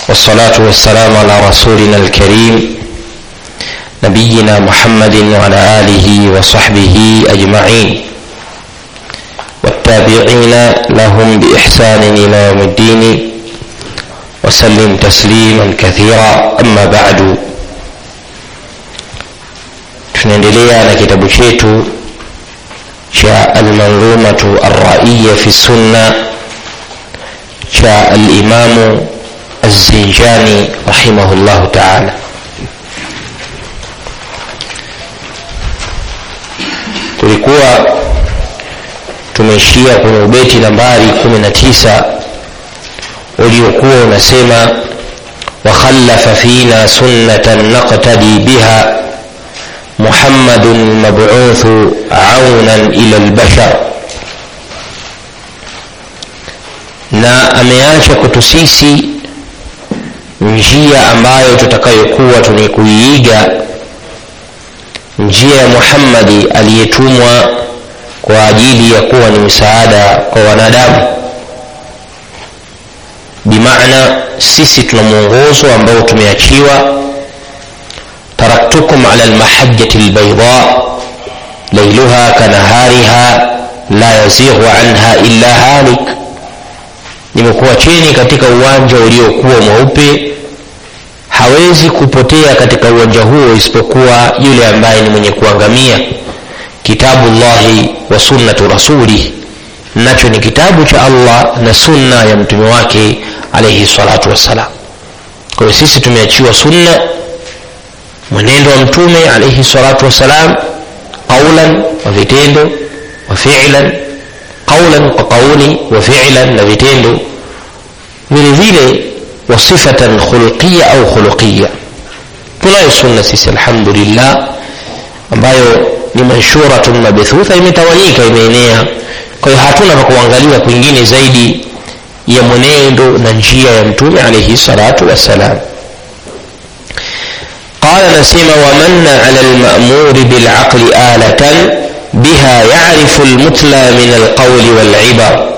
والصلاة والسلام على رسولنا الكريم نبينا محمد وعلى آله وصحبه أجمعين والتابعين لهم بإحسان إلى يوم الدين وسلم تسليما كثيرا أما بعد tunaendelea na kitabu chetu cha almanzumatu arraiya fi sunna cha alimamu الزنجاني رحمه الله تعالى tulikuwa tumeishia kwenye ubeti nambari 19 uliokuwa unasema wakhallafa fina sunnatan naqtadi biha muhammadun mab'uthu aunan ila albashar na ameacha kwetu sisi njia ambayo tutakayokuwa tunaikuiiga njia ya muhammadi aliyetumwa kwa ajili ya kuwa ni msaada kwa wanadamu bimaana sisi tuna mwongozo ambao tumeachiwa taraktukum ala lmahajati lbaida lailuha kanahariha la yazighu anha illa halik nimekuacheni katika uwanja uliokuwa mweupe hawezi kupotea katika uwanja huo isipokuwa yule ambaye ni mwenye kuangamia kitabu llahi wa sunnatu rasulih nacho ni kitabu cha allah na sunna ya mtume wake alaihi salatu wassalam kwa hiyo sisi tumeachiwa sunna mwenendo wa mtume alaihi salatu wassalam qaulan wa vitendo wa filan qaulan kwa qauli wa filan na vitendo vile vile wa sifatan khuluqiya au khuluqiya tunayo sunna sisi alhamdulillah ambayo ni manshuratun mabthutha imetawanyika imeenea kwa hiyo hatuna pa kuangalia kwingine zaidi ya mwenendo na njia ya mtume alaihi salatu wassalam قال نسيم ومن على المأمور بالعقل آلة بها يعرف المتلى من القول والعبر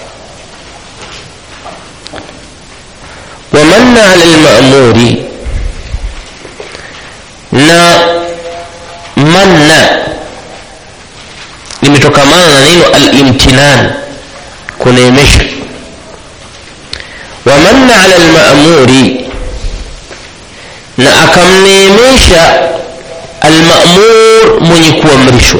ومن على المأمور na manna limetokamana na neno alimtinan kuneemesha wamanna ala lmamuri na akamneemesha almamur mwenye kuamrishwa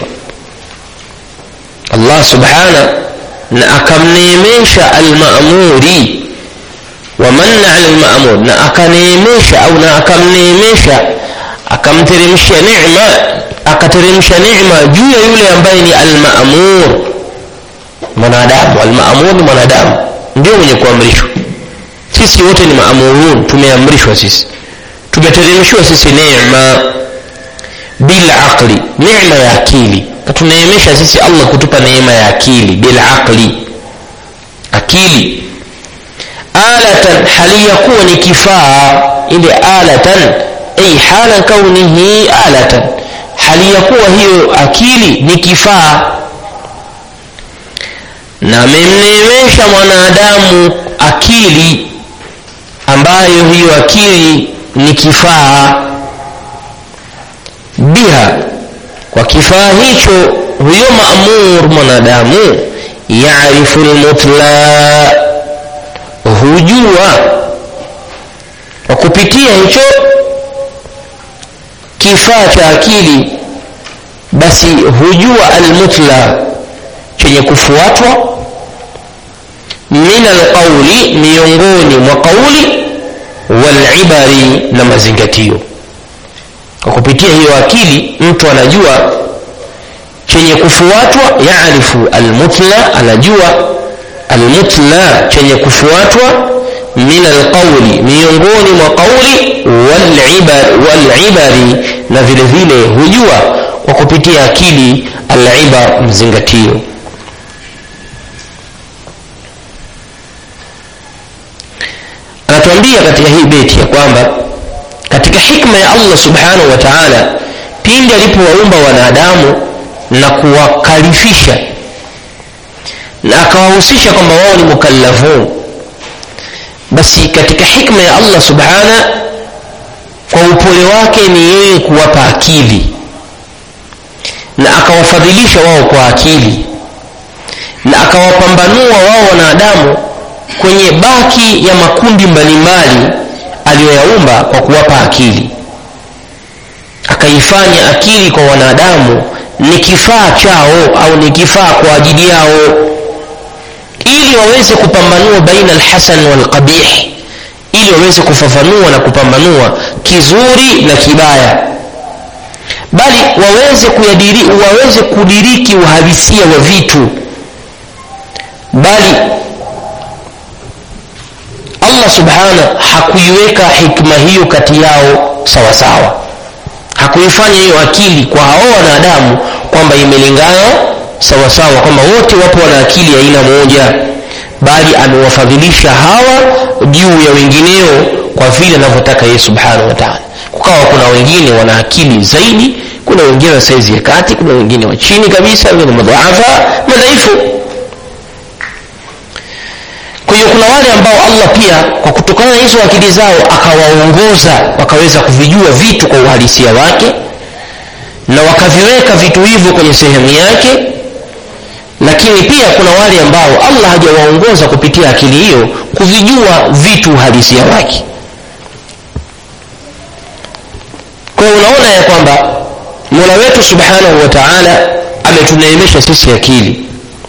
allah subhana na akamneemesha almamuri wamanna ala lmamur na akaneemesha au na akamneemesha akamteremsha neema akateremsha neema juu ya yule ambaye ni almamur mwanadamu almamur ni mwanadamu ndio mwenye kuamrishwa sisi wote ni maamurun tumeamrishwa sisi tumeteremshiwa sisi neema bilaqli neema ya akili katuneemesha sisi allah kutupa neema ya akili bilaqli akili alatan hali ya kuwa ni kifaa ile alatan ay hala kaunihi alatan hali ya kuwa hiyo akili ni kifaa na amemneemesha mwanadamu akili ambayo hiyo akili ni kifaa biha kwa kifaa hicho huyo maamur mwanadamu yarifu lmutla hujua kwa kupitia hicho kifaa cha akili basi hujua almutla chenye kufuatwa min alqauli miongoni mwa qauli walibari na mazingatio kwa kupitia hiyo akili mtu anajua chenye kufuatwa yarifu almutla anajua almutla chenye kufuatwa min alqauli miongoni mwa qauli walibari na vile vile hujua kwa kupitia akili alibar mzingatio anatuambia katika hii beti ya kwamba katika hikma ya allah subhanahu wa taala pindi alipowaumba wanadamu na kuwakalifisha na akawahusisha kwamba wao ni mukallafun basi katika hikma ya allah subhana kwa upole wake ni yeye kuwapa akili na akawafadhilisha wao kwa akili na akawapambanua wao wanadamu kwenye baki ya makundi mbalimbali aliyoyaumba kwa kuwapa akili akaifanya akili kwa wanadamu ni kifaa chao au ni kifaa kwa ajili yao ili waweze kupambanua baina alhasan walqabih ili waweze kufafanua na kupambanua kizuri na kibaya bali waweze kuyadiri, waweze kudiriki uhalisia wa vitu bali allah subhana hakuiweka hikma hiyo kati yao sawasawa sawa. hakuifanya hiyo akili kwa hao wanadamu kwamba imelingana sawasawa kwamba wote wapo wana akili ya aina moja bali amewafadhilisha hawa juu ya wengineo kwa vile anavyotaka yeye subhanahu wataala kukawa kuna wengine wana akili zaidi kuna wengine wa saizi ya kati kuna wengine wa chini kabisa wengine madhaafa madhaifu kwa hiyo kuna wale ambao allah pia kwa kutokana na hizo akili zao akawaongoza wakaweza kuvijua vitu kwa uhalisia wake na wakaviweka vitu hivyo kwenye sehemu yake lakini pia kuna wale ambao allah hajawaongoza kupitia akili hiyo kuvijua vitu uhalisia wake kwa hiyo unaona ya kwamba mola wetu subhanahu wa taala ametuneemesha sisi akili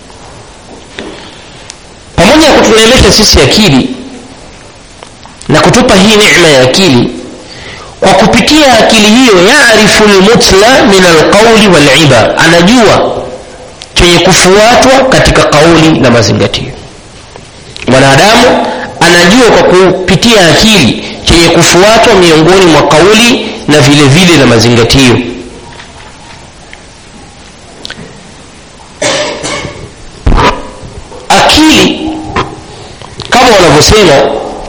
pamoja na kutuneemesha sisi akili na kutupa hii neema ya akili kwa kupitia akili hiyo yarifu lmutla min alqauli waliba anajua chenye kufuatwa katika kauli na mazingatio mwanadamu anajua kwa kupitia akili chenye kufuatwa miongoni mwa kauli na vile vile na mazingatio akili kama wanavyosema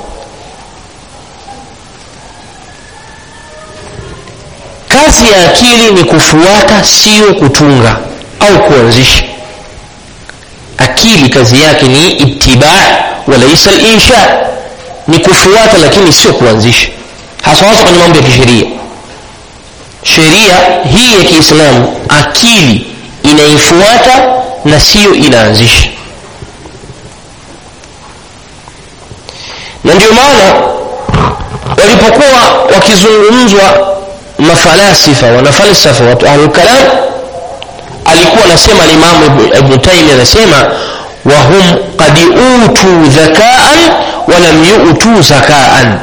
kazi ya akili ni kufuata sio kutunga au kuanzisha akili kazi yake ni itibaa walaisa linsha ni kufuata lakini sio kuanzisha hasa hasa kwenye mambo ya kisheria sheria hii ya kiislamu akili inaifuata na siyo inaanzisha na ndio maana walipokuwa wakizungumzwa mafalasifa wanafalsafa watu ahlulkalam alikuwa anasema alimamu ibnu taimi anasema wahum qad utuu dhakaan walam yutuu zakaan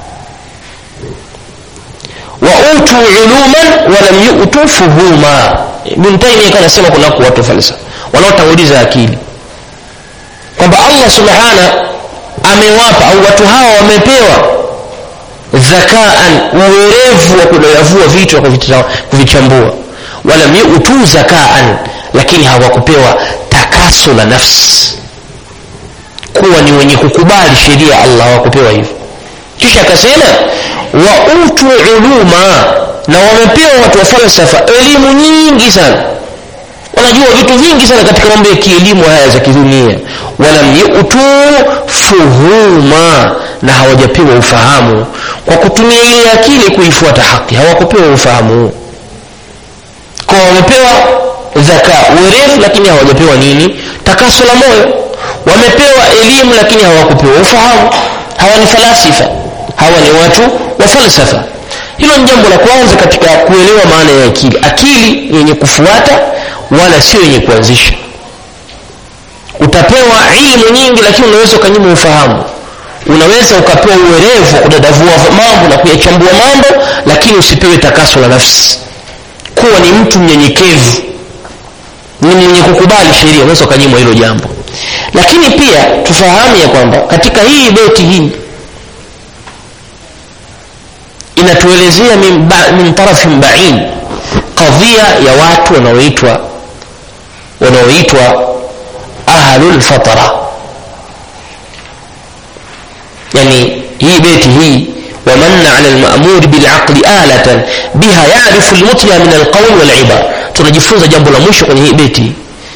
wautuu uluman walam yutuu fuhuma ibnu taimi akawa anasema kunako watu falsafa wanaotanguliza akili kwamba allah subhana amewapa au watu hawa wamepewa dhakaan uwerevu wa kudayavua vitu na kuvichambua walam yutuu zakaan lakini hawakupewa takaso la nafsi kuwa ni wenye kukubali sheria ya allah hawakupewa hivyo kisha akasema wautu uluma na wamepewa watu wa falsafa elimu nyingi sana wanajua vitu vingi sana katika mambo ya kielimu haya za kidunia walam yutu fuhuma na hawajapewa ufahamu kwa kutumia ile akili kuifuata haki hawakupewa ufahamu huu kwa wamepewa dhaka uwerevu lakini hawajapewa nini takaso la moyo wamepewa elimu lakini hawakupewa ufahamu hawa ni falasifa hawa ni watu wa falsafa hilo ni jambo la kwanza katika kuelewa maana ya akili akili yenye kufuata wala sio yenye kuanzisha utapewa ilmu nyingi lakini unaweza ukanyima ufahamu unaweza ukapewa uwerevu wa kudadavua mambo na kuyachambua mambo lakini usipewe takaso la nafsi kuwa ni mtu mnyenyekevu ni mwenye kukubali sheria unaweza ukanyimwa hilo jambo lakini pia tufahamu ya kwamba katika hii beti hii inatuelezea min, ba, min tarafin bain kadhia ya watu wanaoitwa wanaoitwa ahlulfatara yani hii beti hii ومن على المأمور بالعقل آلة بها يعرف المطلع من القول والعبر tunajifunza jambo la mwisho kwenye hii beti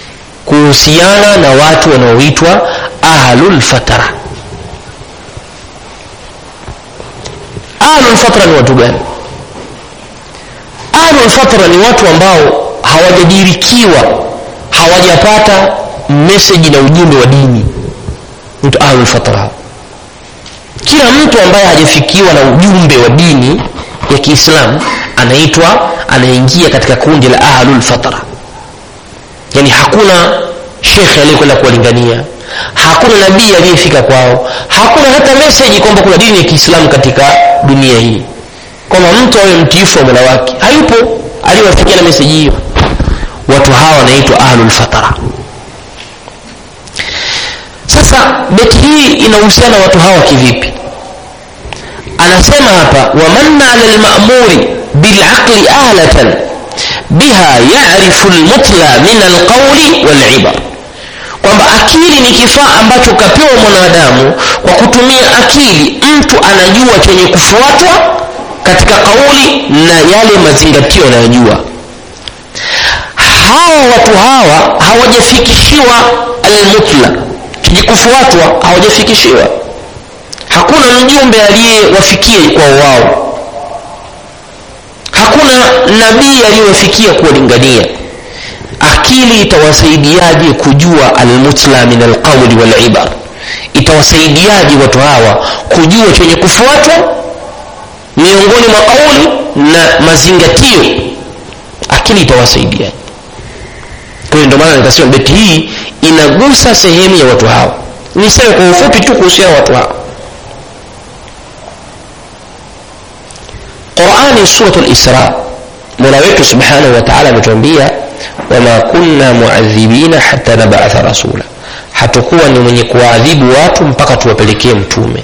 kuhusiana na watu wanaoitwa ahlulfatara ahlulfatra ni watu gani ahlulfatra ni watu ambao hawajadirikiwa hawajapata meseji na ujumbe wa dini mtu ahlulfatra kila mtu ambaye hajafikiwa na ujumbe wa dini ya kiislamu anaitwa anaingia katika kundi la ahlulfatra yani hakuna shekhe aliyekwenda kuwalingania hakuna nabii aliyefika kwao hakuna hata meseji kwamba kuna dini ya kiislamu katika dunia hii kwamba mtu awe mtiifu wa mola wake hayupo aliyewafikia na meseji hiyo watu hawa wanaitwa ahlulfatara sasa beti hii inahusiana watu hawa kivipi anasema hapa wamanna ala lmamuri bilaqli ahlatan biha yarifu lmutla min alqauli walibar kwamba akili ni kifaa ambacho kapewa mwanadamu kwa kutumia akili mtu anajua chenye kufuatwa katika kauli na yale mazingatio anayojua hawa watu hawa hawajafikishiwa almutla chenye kufuatwa hawajafikishiwa hakuna mjumbe aliyewafikia kwa wao hakuna nabii aliyewafikia kuwalingania akili itawasaidiaje kujua almutla min alqauli walibar itawasaidiaje watu hawa kujua chenye kufuatwa miongoni mwa kauli na mazingatio akili itawasaidiaje kwa hiyo ndio maana nikasema beti hii inagusa sehemu ya watu hawa niseme kwa ufupi tu kuhusiana watu hawa qurani suratu lisra mola wetu subhanahu wa taala ametuambia wama kunna muadhibina hata nabatha rasula hatukuwa ni mwenye kuwaadhibu watu mpaka tuwapelekee mtume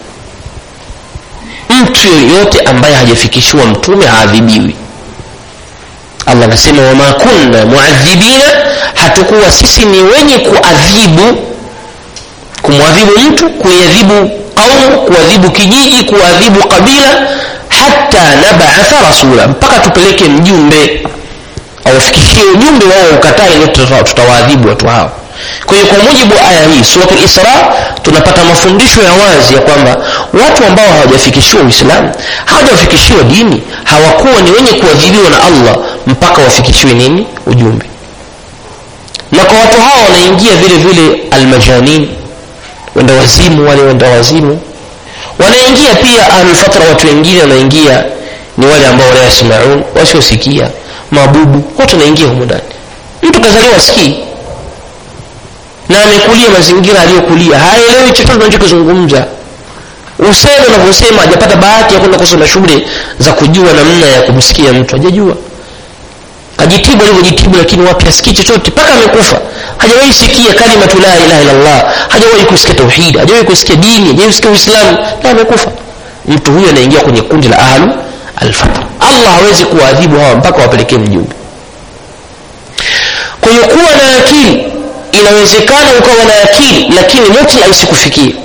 mtu yoyote ambaye hajafikishiwa mtume haadhibiwi allah anasema wama kunna muadhibina hatukuwa sisi ni wenye kuadhibu kumwadhibu mtu kuadhibu qaumu kuadhibu kijiji kuadhibu kabila hata nabatha rasula mpaka tupeleke mjumbe awafikishie ujumbe wao ukatae ndio tutawaadhibu watu hao kwa hiyo kwa mujibu wa aya hii suratul isra tunapata mafundisho ya wazi ya kwamba watu ambao hawajafikishiwa uislamu hawajafikishiwa dini hawakuwa ni wenye kuadhibiwa na allah mpaka wafikishiwe nini ujumbe na kwa watu hao wanaingia vile vile almajanin wenda wazimu wale wenda wazimu wanaingia pia ahlulfatra watu wengine wanaingia ni wale ambao la yasmaun wasiosikia mabubu wote wanaingia humu ndani mtu kazaliwa sikii na amekulia mazingira aliyokulia haelewi chochote unachokizungumza useme unavyosema hajapata bahati ya kwenda kusoma shule za kujua namna ya kumsikia mtu hajajua kajitibu alivyojitibu lakini wapi asikii chochote mpaka amekufa hajawahi sikia kalimatu la ilaha illallah hajawahi kusikia tauhidi hajawahi kusikia dini hajawahi kusikia uislamu na amekufa mtu huyo anaingia kwenye kundi la ahlu alfatra allah hawezi kuwaadhibu hawa mpaka wapelekee mjumbe kwa hiyo kuwa na akili inawezekana ukawa na akili lakini mutla isikufikie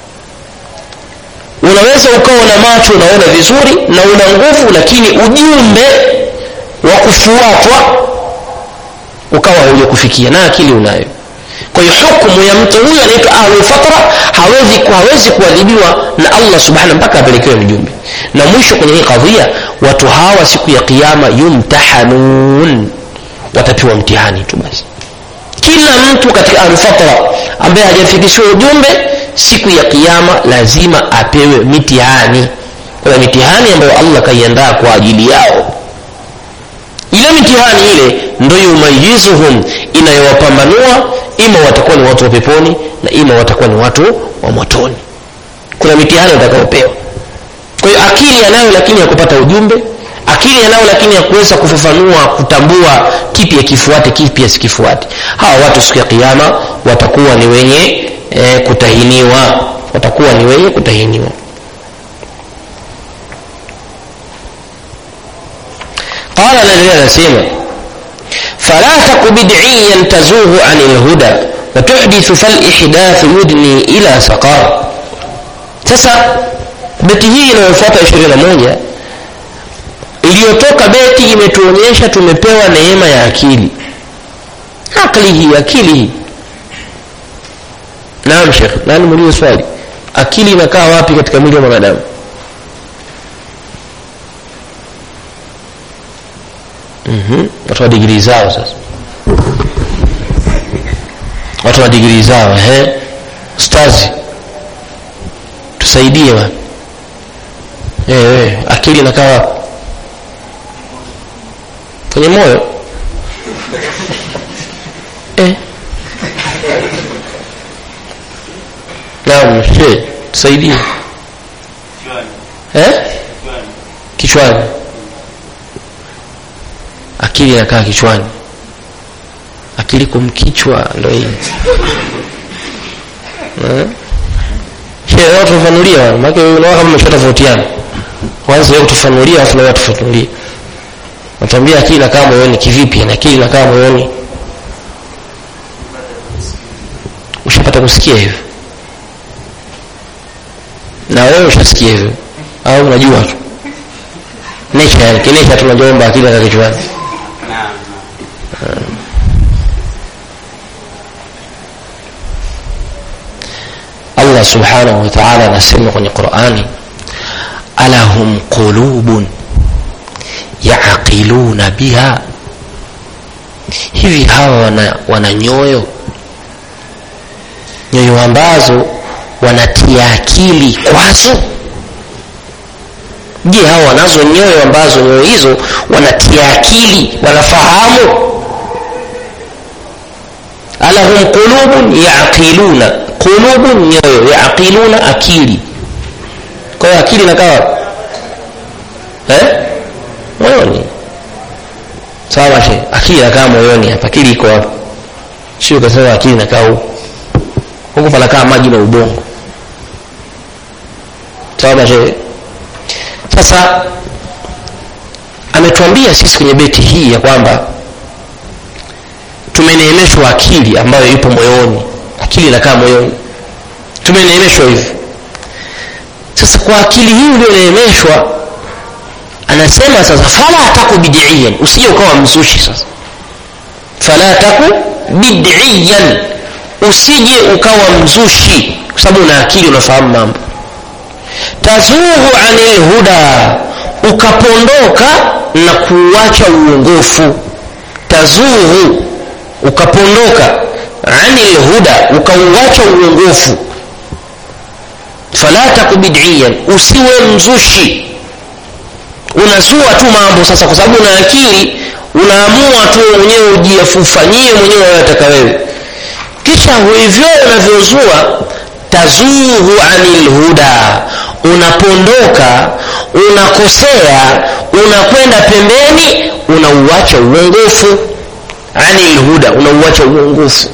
unaweza ukawa na macho unaona vizuri na una nguvu lakini ujumbe wa kufuatwa ukawa haujakufikia na akili unayo kwa hiyo hukumu ya mtu huyo anaitwa ahlulfatra hawezi hawezi kuadhibiwa na allah subhanahu mpaka apelekewe mjumbe na mwisho kwenye hii kadhia watu hawa siku ya kiama yumtahanun watapewa mtihani tu basi kila mtu katika ahlulfatra ambaye hajafikishiwa ujumbe siku ya kiama lazima apewe mitihani kuna mitihani ambayo allah kaiandaa kwa ajili yao ile mitihani ile ndo yumayizuhum inayowapambanua ima watakuwa ni watu wa peponi na ima watakuwa ni watu wa motoni kuna mitihani watakaopewa kwa hiyo akili yanayo lakini ya kupata ujumbe akili yanayo lakini ya kuweza kufafanua kutambua kipi akifuate kipi asikifuate hawa watu siku ya kiama watakuwa ni wenye e, kutahiniwa watakuwa ni wenye kutahiniwa qala naendelea anasema fala taku bid'iyan tazughu ani lhuda watuhdithu falihdathu yudni ila saqar sasa beti hii inayofuata 21 iliyotoka beti imetuonyesha tumepewa neema ya akili akili hii akili hii naam shekh nani muulize swali akili inakaa wapi katika mwili wa mwanadamu mm-hmm. watu wa digrii zao sasa watu wa digrii zao ehe stazi tusaidie bwana eh akili inakaa wapi kwenye moyo eh naam she tusaidie eh kichwani akili inakaa kichwani akili kumkichwa ndo hii shehe tufafanulia maana unaona kama mmeshatofautiana kwanza wewe kutufanulia afu na tufafanulie natambia akili inakaa moyoni kivipi na akili inakaa moyoni ushapata kusikia hivyo na wewe ushasikia hivyo au unajua tu nature yani kinesha tunajomba akili na kichwani Allah subhanahu wa ta'ala anasema kwenye Qur'ani alahum qulubun yaqiluna biha hivi hawa wana, wana nyoyo nyoyo ambazo wanatia akili kwazo je hawa wanazo nyoyo ambazo nyoyo hizo wanatia akili wanafahamu alahum qulubun yaqiluna qulubun nyoyo yaqiluna akili kwa hiyo akili inakaa eh moyoni sawa she akili inakaa moyoni hapa akili iko hapa sio kasema akili inakaa huko huko panakaa maji na ubongo sawa she sasa ametuambia sisi kwenye beti hii ya kwamba tumeneemeshwa akili ambayo ipo moyoni akili inakaa moyoni tumeneemeshwa hivi sasa kwa akili hii ulioneemeshwa anasema sasa fala taku bid'iyan usije ukawa mzushi sasa fala taku bid'iyan usije ukawa mzushi kwa sababu una akili unafahamu mambo tazughu anil huda ukapondoka na kuacha uongofu tazughu ukapondoka anil huda ukauacha uongofu fala taku bid'iyan usiwe mzushi unazua tu mambo sasa kwa sababu una akili unaamua tu mwenyewe ujifanyie mwenyewe unayotaka wewe kisha hivyo unavyozua tazuhu anil huda unapondoka unakosea unakwenda pembeni unauacha uongofu anil huda unauacha uongofu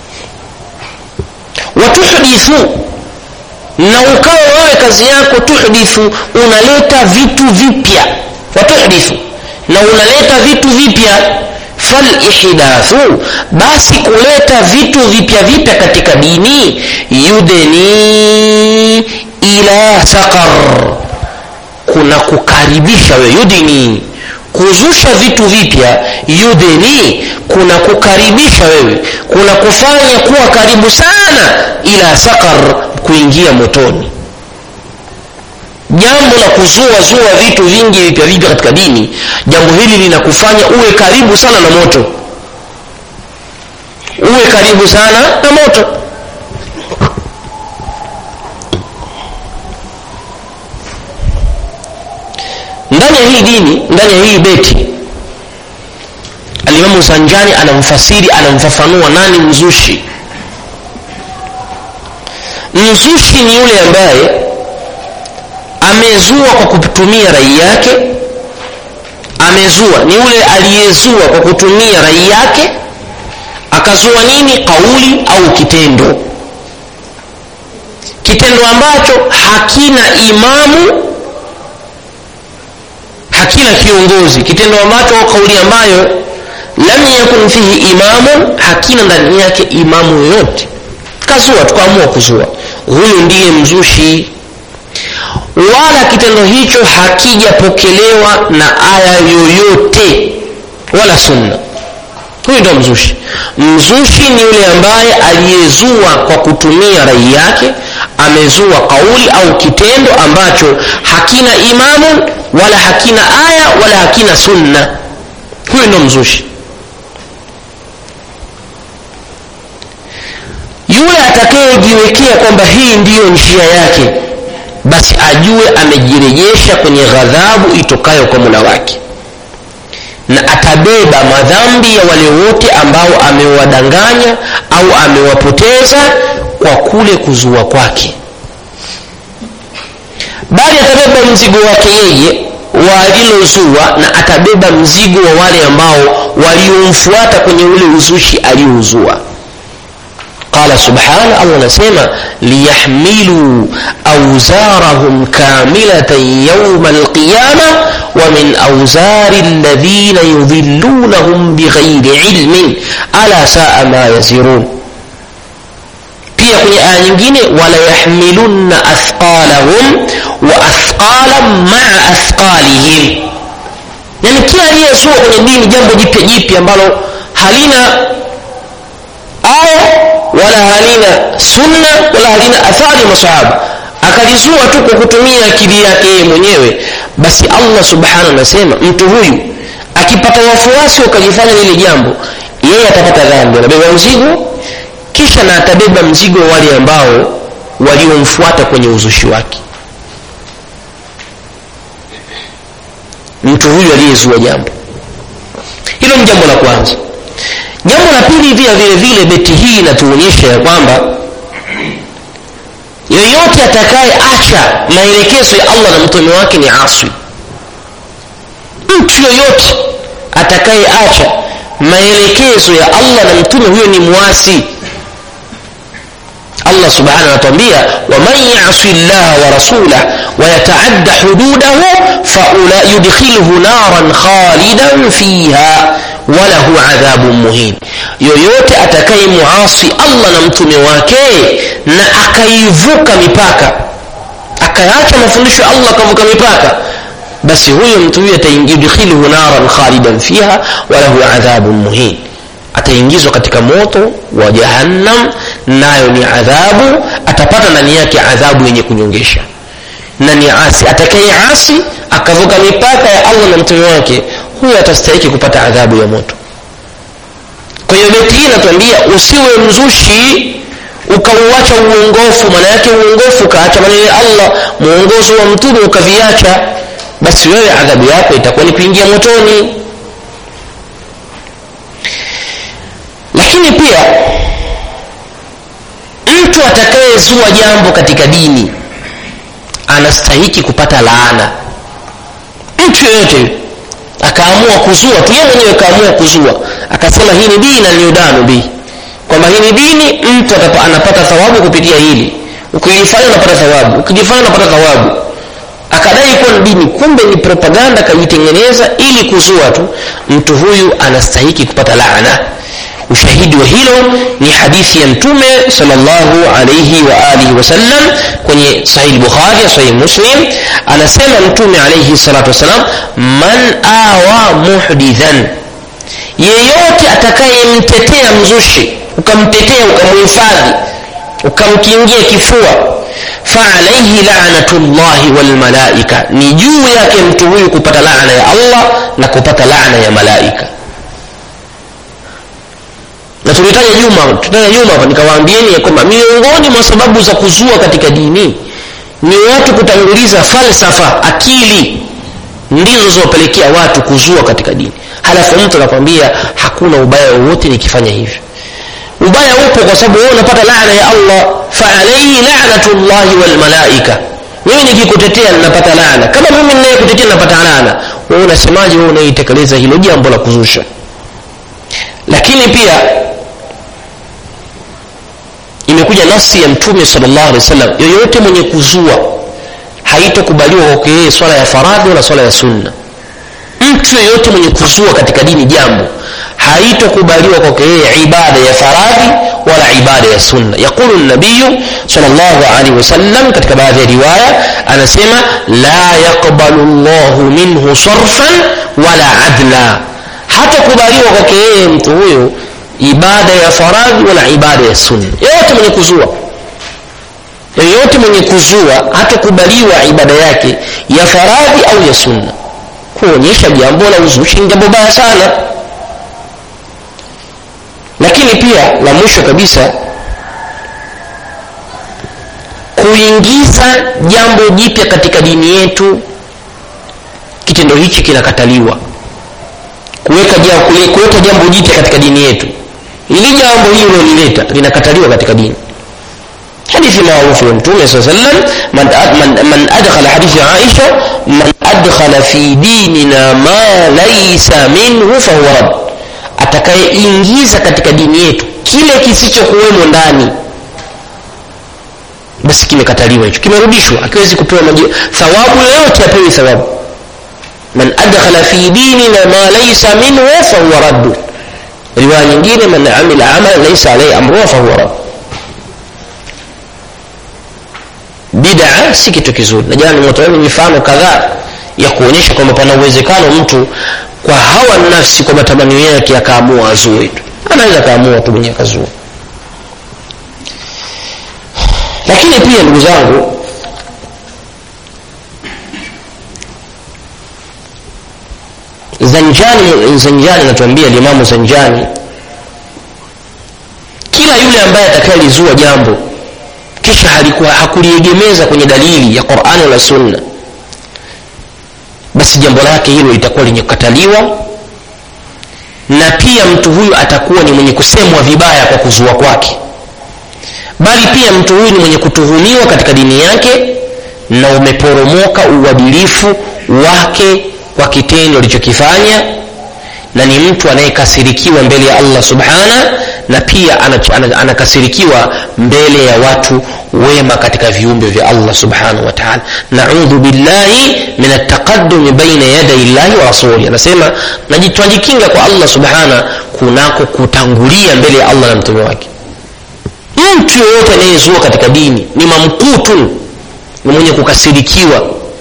watuhdithu na ukawa wewe kazi yako tuhdithu unaleta vitu vipya watuhdithu na unaleta vitu vipya falihdathu basi kuleta vitu vipya vipya katika dini yudeni ila saqar kuna kukaribisha we yudini kuzusha vitu vipya yudeni kuna kukaribisha wewe kuna kufanya kuwa karibu sana ila saqar kuingia motoni jambo la kuzua zua vitu vingi vipya vipya katika dini jambo hili linakufanya uwe karibu sana na moto uwe karibu sana na moto ndani ya hii dini ndani ya hii beti alimamu sanjani anamfasiri anamfafanua nani mzushi mzushi ni yule ambaye amezua kwa kutumia rai yake amezua ni yule aliyezua kwa kutumia rai yake akazua nini kauli au kitendo kitendo ambacho hakina imamu hakina kiongozi kitendo ambacho kauli ambayo lam yakun fihi imamun hakina ndani yake imamu yoyote kazua tukaamua kuzua huyu ndiye mzushi wala kitendo hicho hakijapokelewa na aya yoyote wala sunna huyu ndio mzushi mzushi ni yule ambaye aliyezua kwa kutumia rai yake amezua kauli au kitendo ambacho hakina imamu wala hakina aya wala hakina sunna huyu ndo mzushi yule atakayejiwekea kwamba hii ndiyo njia yake basi ajue amejirejesha kwenye ghadhabu itokayo kwa mula wake na atabeba madhambi ya wale wote ambao amewadanganya au amewapoteza kwa kule kuzua kwake bali atabeba mzigo wake yeye wa alilozua na atabeba mzigo wa wale ambao waliomfuata kwenye ule uzushi aliouzua qala subhana allah anasema liyahmiluu auzarahum kamilatan yauma alqiyama wa min auzari alladhina yudhillunahum bighairi ilmin ala saa ma yazirun pia kwenye aya nyingine wala yahmilunna athqalahum wa athqalan maa athqalihim yani kila aliyezua kwenye dini jambo jipya jipya ambalo halina aya wala halina sunna wala halina athari masahaba akalizua tu kwa kutumia akili yake yeye mwenyewe basi allah subhanahu anasema mtu huyu akipata wafuasi wakajifanya lile jambo yeye atapata dhambi anabeba mzigo kisha na atabeba mzigo wa wale ambao waliomfuata kwenye uzushi wake mtu huyu aliyezua jambo hilo ni jambo la kwanza jambo la pili pia vile vile beti hii inatuonyesha ya kwamba yoyote atakaye acha maelekezo ya allah na mtume wake ni aswi mtu yoyote atakaye acha maelekezo ya allah na mtume huyo ni mwasi allah subhanahu anatuambia waman yasi llaha wa rasulah wayataadda hududahu yudkhilhu naran khalidan fiha walahu adhabun muhin yoyote atakaye muasi allah na mtume wake na akaivuka mipaka akaacha mafundisho ya allah akavuka mipaka basi huyo mtu huyo yudkhilhu naran khalidan fiha walahu adhabun muhin ataingizwa katika moto wa jahannam nayo ni adhabu atapata ndani yake adhabu yenye kunyongesha na ni asi atakaye asi akavuka mipaka ya allah na mtume wake huyo atastahiki kupata adhabu ya moto kwa hiyo beti hii inatuambia usiwe mzushi ukauacha uongofu maana yake uongofu ukaacha maneno ya allah mwongozo wa mtume ukaviacha basi wewe adhabu yako itakuwa ni kuingia motoni lakini pia mtu atakayezua jambo katika dini anastahiki kupata laana mtu yoyote akaamua kuzua tu yeye mwenyewe akaamua kuzua akasema hii ni dini na niudanu bi kwamba hii ni dini mtu atapa, anapata thawabu kupitia hili ukijifanya unapata thawabu ukijifanya unapata thawabu akadai kuwa ni dini kumbe ni propaganda kajitengeneza ili kuzua tu mtu huyu anastahiki kupata laana ushahidi wa hilo ni hadithi ya mtume sallallahu alayhi wa alihi wasallam kwenye sahih bukhari sahih muslim anasema mtume alayhi salatu wasalam man awa muhdithan yeyote atakayemtetea mzushi ukamtetea ukamhifadhi ukamkingia kifua faalaihi lanatullahi walmalaika ni juu yake mtu huyu kupata laana ya allah na kupata laana ya malaika na tulitaja nyuma tutaja nyuma hapa nikawaambieni ya kwamba miongoni mwa sababu za kuzua katika dini ni watu kutanguliza falsafa akili ndizo zinazopelekea watu kuzua katika dini halafu mtu anakwambia hakuna ubaya wowote nikifanya hivyo ubaya upo kwa sababu wewe unapata laana ya allah faalaihi lanatullahi walmalaika mimi nikikutetea ninapata laana kama mimi ninayekutetea ninapata laana wewe unasemaje wewe unaitekeleza hilo jambo la kuzusha lakini pia imekuja nafsi ya mtume sallallahu alaihi wasallam yoyote mwenye kuzua haitokubaliwa kwake yeye swala ya faradhi wala swala ya sunna mtu yoyote mwenye kuzua katika dini jambo haitokubaliwa kwake yeye ibada ya faradhi wala ibada ya sunna yaqulu nabiyu sallallahu alaihi wasallam katika baadhi ya riwaya anasema la yaqbalu llahu minhu sarfan wala adla hatakubaliwa kwake yeye mtu huyo ibada ya faradhi wala ibada ya sunna yoyote mwenye kuzua yoyote mwenye kuzua hatakubaliwa ibada yake ya faradhi au ya sunna kuonyesha jambo la uzushi ni jambo baya sana lakini pia la mwisho kabisa kuingiza jambo jipya katika dini yetu kitendo hichi kinakataliwa kuweka jambo, kuweka jambo jipya katika dini yetu ili jambo hili ulilolileta linakataliwa katika dini hadithi maarufu ya mtume saa sallam man, man, man adkhala hadithi ya aisha man adkhala fi dinina ma laisa minhu fahuwa rad atakayeingiza katika dini yetu kile kisichokuwemo ndani basi kimekataliwa hicho kimerudishwa akiwezi kupewa maji thawabu yoyote apewi thawabu man adkhala fi dinina ma laisa minhu fahuwa raddu riwaya nyingine man amila amalan laisa alaihi amruha fahuwa raddu bid'a si kitu kizuri na jana nimetoa mifano kadhaa ya kuonyesha kwamba pana uwezekano mtu kwa hawa nafsi kwa matamanio yake akaamua azue tu anaweza akaamua tu mwenyewe akazua lakini pia ndugu zangu zanjani zanjani anatuambia limamu zanjani kila yule ambaye atakayelizua jambo kisha halikuwa hakuliegemeza kwenye dalili ya qurani wala sunna basi jambo lake hilo litakuwa lenye kukataliwa na pia mtu huyu atakuwa ni mwenye kusemwa vibaya kwa kuzua kwake bali pia mtu huyu ni mwenye kutuhumiwa katika dini yake na umeporomoka uadilifu wake kwa kitendo alichokifanya na ni mtu anayekasirikiwa mbele ya allah subhana na pia anakasirikiwa mbele ya watu wema katika viumbe vya allah subhanahu wataala naudhu billahi min ataqadumi baina yadai llahi wa rasuli anasema twajikinga kwa allah subhana kunako kutangulia mbele ya allah na mtume wake mtu yoyote anayezua katika dini ni mamkutun ni mwenye kukasirikiwa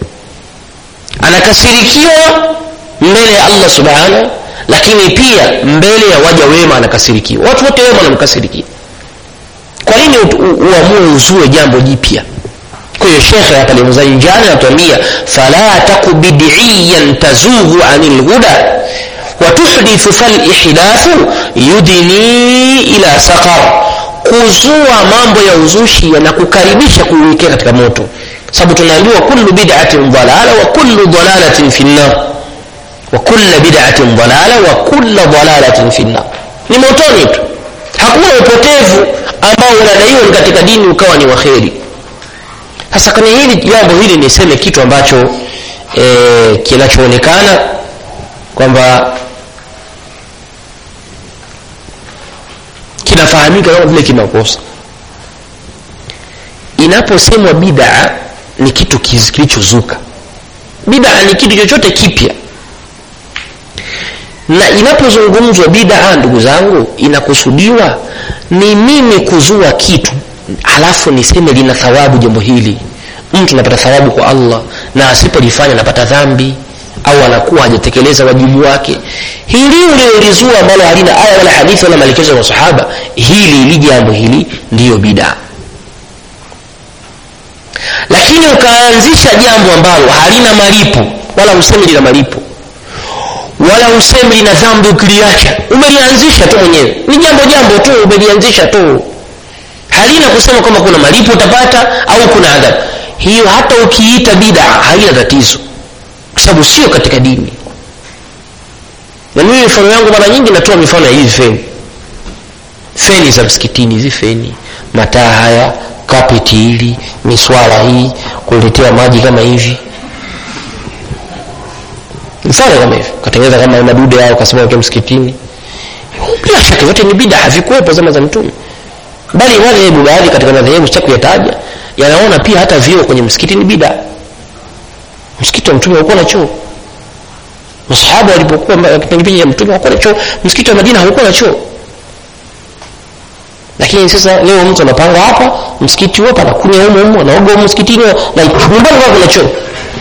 anakasirikiwa mbele ya allah subhanahu lakini pia mbele ya waja wema anakasirikiwa watu wote wema wanamkasirikia kwa nini uamue uzue jambo jipya kwa hiyo shekhe hapa limzanjani anatuambia fala taku bidiyan tazughu ani lhuda watuhdithu falihdathu yudini ila saqar kuzua mambo ya uzushi na kukaribisha kuiwekea katika moto sababu tunaambiwa kullu bid'atin dalala wa kullu dalalatin fi nnar wa kulla bid'atin dalala wa kulla dalalatin fi nnar ni motoni tu hakuna upotevu ambao unadaiwa katika dini ukawa ni waheri sasa kwenye hili jambo hili niseme kitu ambacho e, kinachoonekana kwamba kinafahamika kama vile kimakosa inaposemwa bid'a ni kitu kilichozuka bid'a ni kitu chochote kipya na inapozungumzwa bid'a ndugu zangu inakusudiwa ni mimi kuzua kitu halafu niseme lina thawabu jambo hili mtu anapata thawabu kwa allah na asipolifanya anapata dhambi au anakuwa hajatekeleza wajibu wake hili uliolizua ambalo halina aya wala hadithi wala maelekezo ya masahaba hili ili jambo hili ndiyo bidaa lakini ukaanzisha jambo ambalo halina malipo wala usemi lina malipo wala usemi lina dhambi ukiliacha umelianzisha tu mwenyewe ni jambo jambo tu umelianzisha tu halina kusema kwamba kuna malipo utapata au kuna adhabu hiyo hata ukiita bida haina tatizo kwa sababu sio katika dini na mimi mifano yangu mara nyingi natoa mifano ya hizi feni feni za msikitini hizi feni mataa haya kapeti hili miswala hii kuletea maji kama hivi mfano kama hivi katengeneza kama madude yao kasema watu msikitini bila shaka yote ni bida havikuwepo zama za mtume bali madhehebu baadhi katika madhehebu sitaki kuyataja yanaona pia hata vyoo kwenye msikiti ni bida msikiti wa mtume haukuwa na choo masahaba walipokuwa kipindi cha mtume hawakuwa na choo msikiti wa madina haukuwa na choo lakini sasa leo mtu anapanga hapa msikiti huo panakunya humo humo anaoga humo msikitini na nyumbani kwao kuna choo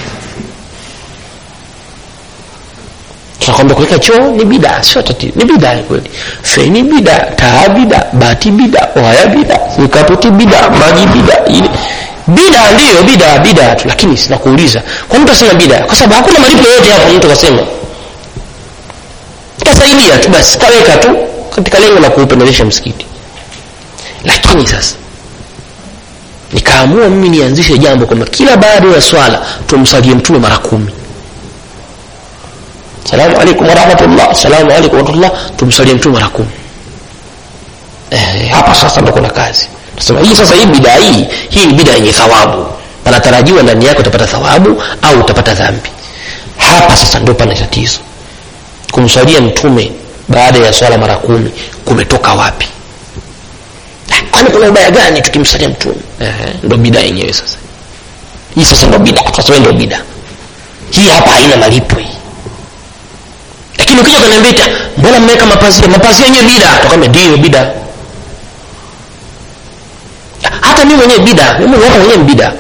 tunakwambia kuweka choo ni bida sio tatizo ni bida kweli feni bida taa bida bati bida waya bida mikapeti bida maji bida ile bida ndiyo bida bida tu lakini sinakuuliza kwa mtu asema bida kwa sababu hakuna malipo yote hapo mtu kasema kasaidia tu basi kaweka tu katika lengo la kuupendezesha msikiti lakini sasa nikaamua mimi nianzishe jambo kwamba kila baada ya swala tumsalie mtume mara kumi salamu alaikum warahmatullah salamu alaikum warahmatullah tumsalie mtume mara kumi eh, hapa sasa ndo kuna kazi nasema hii sasa hii bidaa hii hii ni bidaa yenye thawabu panatarajiwa ndani yake utapata thawabu au utapata dhambi hapa sasa ndo pana tatizo kumswalia mtume baada ya swala mara kumi kumetoka wapi kwani kuna ubaya gani tukimsalia mtume ndo bidaa yenyewe sasa hii sasa ndo bidaa sasa ndo bidaa hii hapa haina malipo hii lakini ukija kaniambia mbona mmeweka mapazia mapazia yenyewe bida tukame ndio bida hata mimi mwenyewe bida mimi hapa mwenyewe bida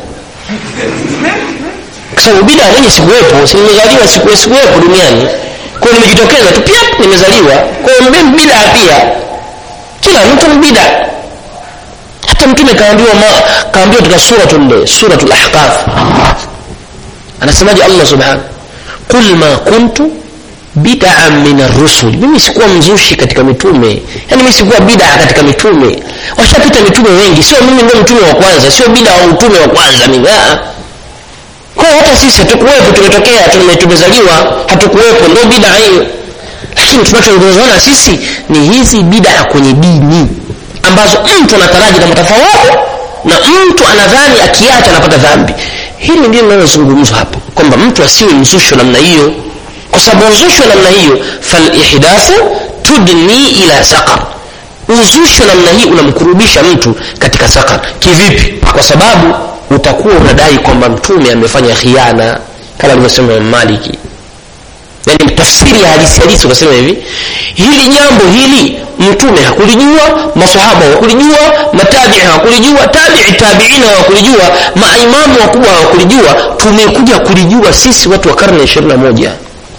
kwa sababu bida mwenye sikuwepo si nimezaliwa siku sikuwepo duniani kwa hiyo nimejitokeza tu pia nimezaliwa kwa hiyo mimi bida pia kila mtu ni bida hata mtume kaambiwa ma kaambiwa katika suratul suratul ahqaf anasemaje Allah subhanahu qul ma kuntu bid'an min ar-rusul mimi sikuwa mzushi katika mitume yani mimi sikuwa bid'a katika mitume washapita mitume wengi sio mimi ndio mtume wa kwanza sio bid'a wa mtume wa kwanza mimi ah kwa hata sisi hatukuwepo tumetokea tumezaliwa hatukuwepo ndio bid'a hiyo lakini tunachoongozana sisi ni hizi bid'a kwenye dini ambazo mtu anataraji na mtafawabu na mtu anadhani akiacha anapata dhambi hili ndio linalozungumzwa hapa kwamba mtu asiwe mzusho namna hiyo kwa sababu uzushi wa namna hiyo falihdathu tudni ila saqar uzushi wa namna hii unamkurubisha mtu katika saqar kivipi kwa sababu utakuwa unadai kwamba mtume amefanya khiana kama alivyosema maliki yani tafsiri ya hadisi halisi ukasema hivi hili jambo hili mtume hakulijua masahaba hawakulijua matabii hawakulijua tabii tabiina hawakulijua maimamu wakubwa hawakulijua tumekuja kulijua sisi watu wa karne ya ishirini na moja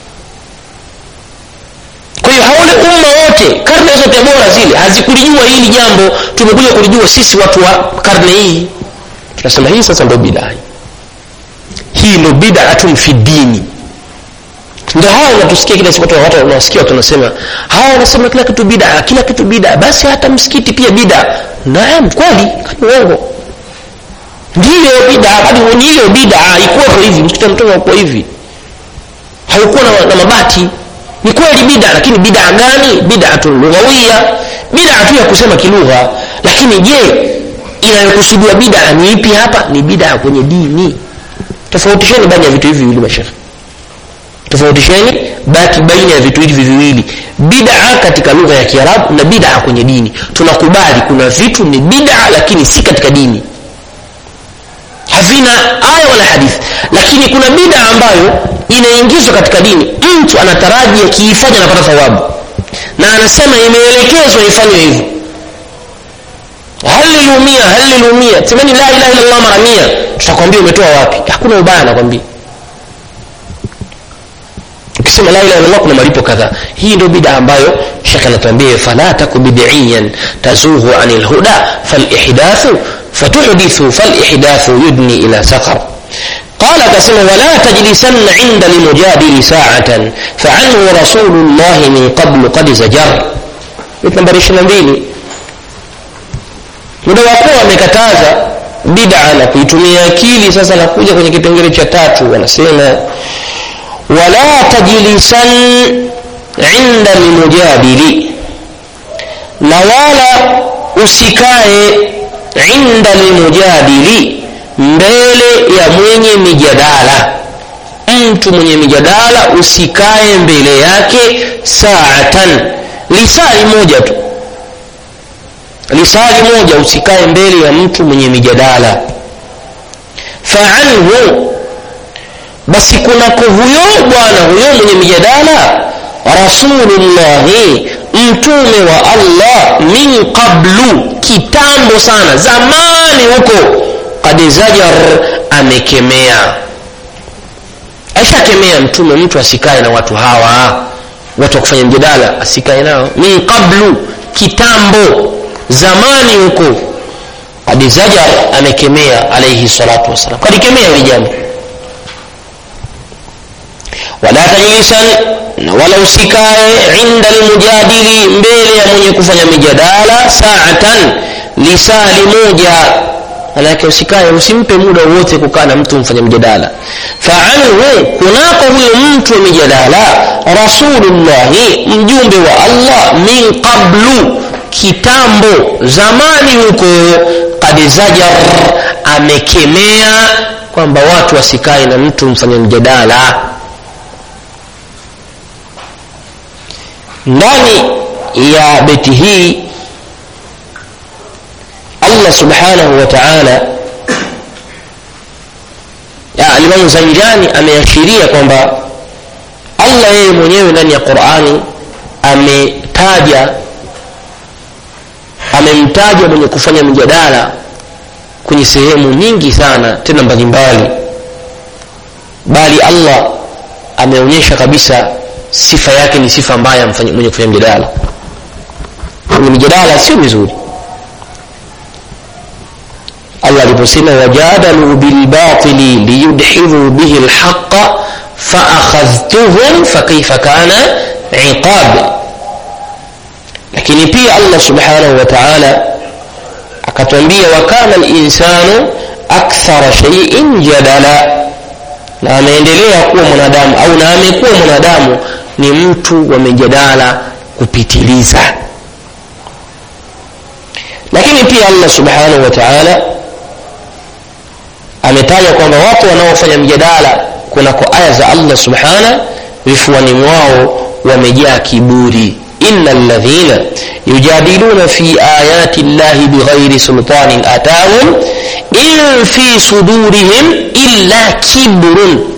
kwa hiyo haule umma wote karne zote bora zile hazikulijua hili jambo tumekuja kulijua sisi watu wa karne hii tunasema hii sasa ndo bidaa hii ndo bidatun fi dini ndio hawa unatusikia kila siku watu unawasikia watu wanasema hawa wanasema kila kitu bida kila kitu bida basi hata msikiti pia bida naam kweli kani uongo ndiyo bida hadi ndiyo bida ikuwepo hivi msikiti mtume haukuwa hivi haukuwa na, na mabati ni kweli bida lakini bida gani bidatun lughawia bida tu ya kusema kilugha lakini je inayokusudiwa bida ni ipi hapa ni bida kwenye dini tofautisheni baina ya vitu hivi viwili mashekhe tofautisheni baki baina ya vitu hivi viwili bid'a katika lugha ya kiarabu na bid'a kwenye dini tunakubali kuna vitu ni bid'a lakini si katika dini havina aya wala hadithi lakini kuna bid'a ambayo inaingizwa katika dini mtu anataraji akiifanya anapata thawabu na anasema imeelekezwa ifanywe hivyo halilumia halilumia semeni la ilaha illallah mara mia tutakwambia umetoa wapi hakuna ubaya nakwambia ukisema la ilaha illallah kuna malipo kadhaa hii ndio bid'a ambayo shekhe anatuambia fala taku bid'iyan tazughu anil huda falihdathu fatuhdithu falihdathu yudni ila saqar قال كسم ولا تجلسن عند المجادل ساعة فعنه رسول الله من قبل قد زجر نمبر 22 muda wakuwa wamekataza bid'a na kuitumia akili sasa nakuja kwenye kipengele cha tatu wanasema wala tajlisan inda lmujadili na wala usikae inda lmujadili mbele ya mwenye mijadala mtu mwenye mijadala usikae mbele yake saatan lisali moja tu lisali moja usikae mbele ya mtu mwenye mijadala faanhu basi kunako huyo bwana huyo mwenye mijadala rasulullahi mtume wa allah min qablu kitambo sana zamani huko kad zajar amekemea aishakemea mtume mtu asikae na watu hawa watu wa kufanya mjadala asikae nao min qablu kitambo zamani huko hadi zajar amekemea alaihi salatu wassalam kalikemea hili jambo wala tajlisan na wala usikae inda lmujadili mbele ya mwenye kufanya mijadala saatan lisali moja manake usikae usimpe muda wote kukaa na mtu mfanya mjadala faanhu kunako huyo mtu wa mijadala rasulullahi mjumbe wa allah min qablu kitambo zamani huko kad zajar amekemea kwamba watu wasikae na mtu mfanya mjadala ndani ya beti hii allah subhanahu wa taala alimamu zanjani ameashiria kwamba allah yeye mwenyewe ndani ya qurani ametaja amemtaja mwenye kufanya mjadala kwenye sehemu nyingi sana tena mbalimbali bali allah ameonyesha kabisa sifa yake ni sifa mbaya mwenye kufanya mjadala kwenye mijadala sio mizuri allah aliposema wajadalu bilbatili liyudhidhu bihi lhaqa faakhadhtuhum fakaifa kana iqab lakini pia allah subhanahu wa taala akatwambia wakana linsanu akthara shaiin jadala na ameendelea kuwa mwanadamu au na amekuwa mwanadamu ni mtu wa mijadala kupitiliza lakini pia allah subhanahu wa taala ametaja kwamba watu wanaofanya mjadala kunako aya za allah subhana vifuani mwao wamejaa kiburi ina ladhina yujadiluna fi ayati llahi bighairi sultanin atahum in fi sudurihim illa kibrun